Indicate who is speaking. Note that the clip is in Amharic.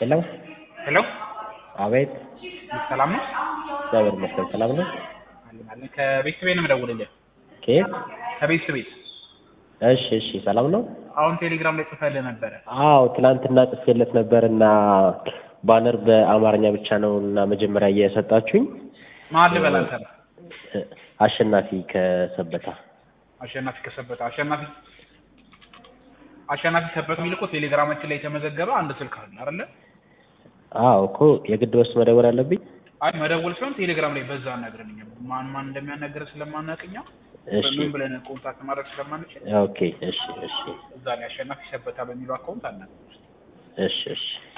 Speaker 1: ሄሎ
Speaker 2: ሄሎ
Speaker 1: አቤት
Speaker 2: ሰላም ነው?
Speaker 1: እግዚአብሔር ይመስገን ሰላም ነው
Speaker 2: አለን አለን። ከቤተሰቤ ነው የምደውልልህ።
Speaker 1: ከየት
Speaker 2: ከቤተሰቤ
Speaker 1: እሺ እሺ ሰላም ነው
Speaker 2: አሁን ቴሌግራም ላይ ጽፈልህ ነበረ።
Speaker 1: አዎ ትናንትና ጽፌለት ነበር እና ባነር በአማርኛ ብቻ ነው እና መጀመሪያ እየሰጣችሁኝ
Speaker 2: ማን ልበል አንተ ነህ?
Speaker 1: አሸናፊ ከሰበታ
Speaker 2: አሸናፊ ከሰበታ አሸናፊ አሸናፊ ሰበት የሚል እኮ ቴሌግራማችን ላይ የተመዘገበ አንድ ስልክ አለ አይደለ?
Speaker 1: አዎ እኮ የግድ ወስድ መደወል አለብኝ
Speaker 2: አይ መደወል ሳይሆን ቴሌግራም ላይ በዛ አናግረን ማን ማን እንደሚያናገር ስለማናውቅኛ
Speaker 1: እሺ
Speaker 2: ምን ብለን ኮንታክት ማድረግ ስለማንችል
Speaker 1: ኦኬ እሺ እሺ
Speaker 2: እዛ ላይ አሸናፊ ሰበታ በሚለው አካውንት አናግረን።
Speaker 1: እሺ እሺ